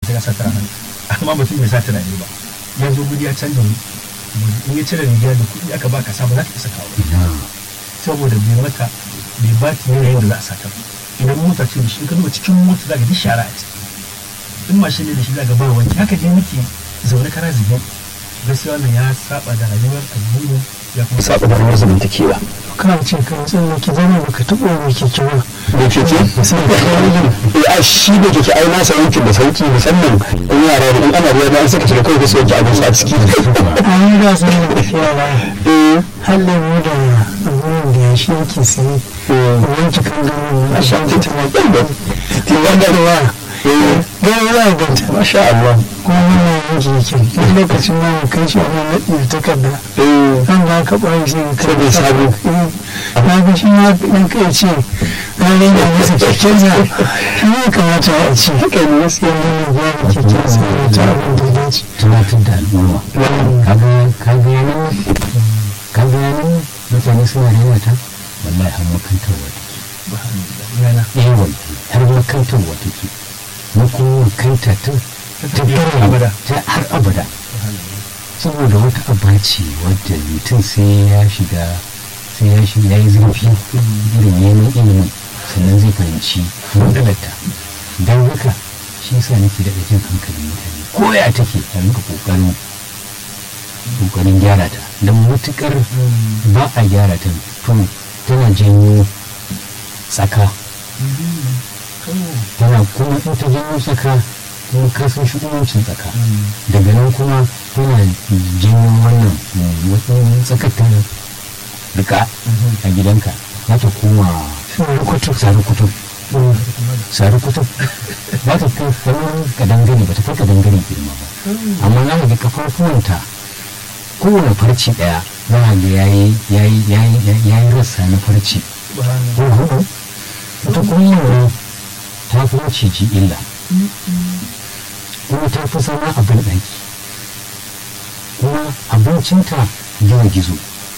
sai ka sa tara hannu amma mutum bai sa tunani ba ya zo gudi ya canza wuri in ya cire riga da kuɗi aka baka sa ba za ka isa kawo saboda bai maka bai ba ta yanayin da za a sata ba idan mota ce da shi in ka duba cikin mota za ka ji shara a ciki in mashin ne da shi za ka ba wanki haka dai muke zaune kara zube gaskiya wannan ya saba da rayuwar addini ya kuma saba da rawar zamantakewa kana ce kan tsalle ki zama baka taɓa mai keke ba da keke sai ka kawo a shi da keke ai nasa yankin da sauki musamman in yara da in ana ruwa da an saka cire kawai su yanke abin su a ciki a yi da sun da tafiya ba har lemu da abubuwan da ya shi yake sai wanke kan gano a shan ta tana ɗan da wanda ruwa gano za a ganta masha Allah kuma wannan yanki yake duk lokacin da mu kai shi a nan naɗi da takarda kan da aka ɓoye sai ka Sai dai sabo. na ga shi ma ɗan kai ce na rage masa kekensa shi ne kamata a ce haka ne wasu yan nuna biya da kekensa da ta abin da ya dace tunatar da al'umma kaga kaga yanan kaga yanan mutane suna da ta wallahi har makantarwa take yana eh wallahi har makantarwa take mu kuma makanta ta ta har abada. ta har abada saboda wata aba ce wadda mutum sai ya shiga sai ya shiga ya yi zurfi irin neman ilimin sannan zai fahimci matsalarta don haka shi yasa nake da jin hankalin mutane ko ya take a rinka kokarin kokarin gyara ta don matukar ba a gyara ta to tana janyo tsaka tana kuma in ta janyo tsaka kuma kasan shugabancin tsaka daga nan kuma tana janyo wannan mm, wata tsakar ta rika a gidanka za ta koma rukutu sari kutub sari kutub za ta kai kamar kadangare ba ta kai kadangare girma ba amma za ka ga kafafuwanta kowane farci daya za ka ga yayi yayi yayi yayi rassa na farci hudu ita kuma yin ta fi maciji illa kuma ta fi zama a banɗaki kuma abincinta yawa gizo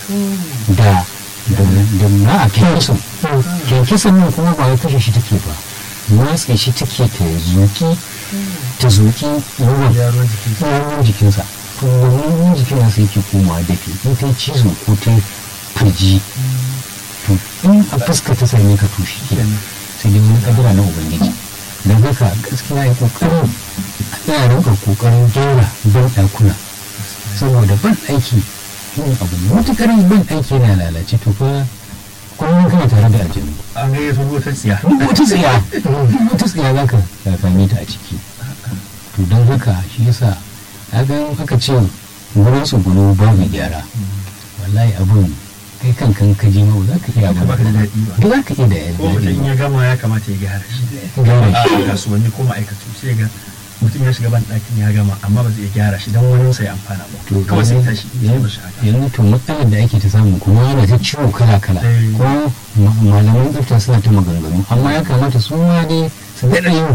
da da da na a kyankisan kyankisan nan kuma ba ya kashe shi take ba matse shi take ta zuki ta zuki yawan yaron jiki yawan jikinsa to wannan yawan jikin nasa yake komawa dafi in ta yi cizo ko ta yi firji to in a fuska ta same ka to shi ke sai dai wani kadira na ubangiji don haka gaskiya ya kokarin a tsaya rinka kokarin gyara ban ɗakuna saboda ban aiki yin abu matukar ban aiki yana lalace to fa kullum kana tare da aljanu an gaya su wata tsiya duk wata tsiya duk wata tsiya za ka same ta a ciki to don haka shi yasa kaga in aka ce wurin tsugunu babu gyara wallahi abun kai kan kan ka ji ma ba za ka iya ba ba ka da daɗi ba ba za ka iya da ko mutum in daɗi ya gama ya kamata ya gyara shi Gyara a shi. kasuwanni ko ma'aikatu sai ga mutum ya shiga ban ɗakin ya gama amma ba zai iya gyara shi don wani sai amfana ba to kawai sai tashi ya bar shi haka yanzu to matsalar da ake ta samu kuma ana ta ciwo kala kala Eh. ko ma- malaman tsafta suna ta maganganu amma ya kamata su ma dai su daɗa yin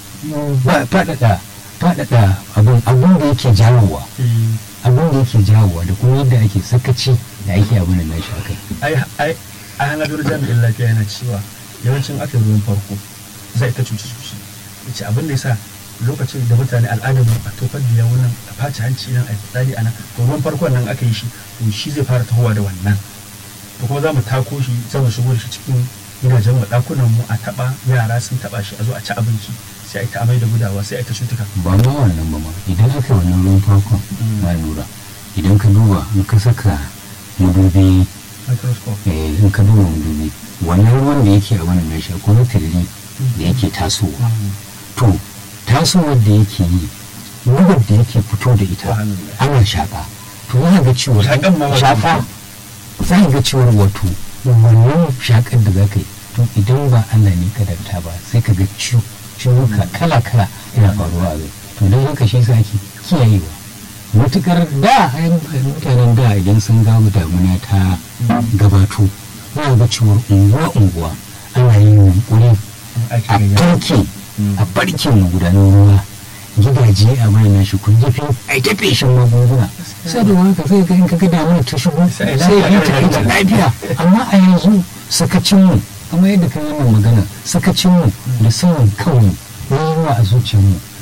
ba- faɗaɗa faɗaɗa abin abin da yake jawowa Eh, abin da yake jawowa da kuma yadda ake sakaci da ake abin da nashi akai ai ai a hannun jami'in lafiya yana cewa yawancin aka yi ruwan farko zai ta cuci cuci yace abin da yasa lokacin da mutane al'adar a tofar da yawon nan a face hanci nan a yi fitsari a nan to ruwan farkon nan aka yi shi to shi zai fara tahowa da wannan to kuma za mu tako shi za mu shigo da shi cikin gidajen mu ɗakunan mu a taɓa yara sun taɓa shi a zo a ci abinci sai a yi ta amai da gudawa sai a yi ta cutuka ba ma wannan ba ma idan aka yi wannan ruwan farkon ma lura idan ka duba in ka saka madubi microscope eh, in ka duba madubi wannan ruwan da yake a wannan nashi akwai wani tiriri da yake tasowa to tasowar da yake yi ruwan da yake fito da ita Subhanallah. ana shaƙa to za ka ga cewa Shaƙan ma wata shaƙa za ka ga cewar wato wannan shaƙar da za ka yi to idan ba Allah ne kadarta ba sai ka ga ciwo ciwuka kala kala yana faruwa a zai to don haka shi yasa ake kiyayewa matukar da ai mutanen da idan sun ga damuna ta gabato za ka ga cewar unguwa unguwa ana yin yunkuri aiki a gayya farke a farke magudanar ruwa gidaje a mai na shi kun jafi a ta feshin magunguna sai da wani ka sai ga in ka ga damuna ta shigo Sai sai lafiya ya ta kai ta lafiya amma a yanzu sakacinmu kamar yadda ka yi wannan magana sakacinmu da sanin kanmu ruwa a zuciyarmu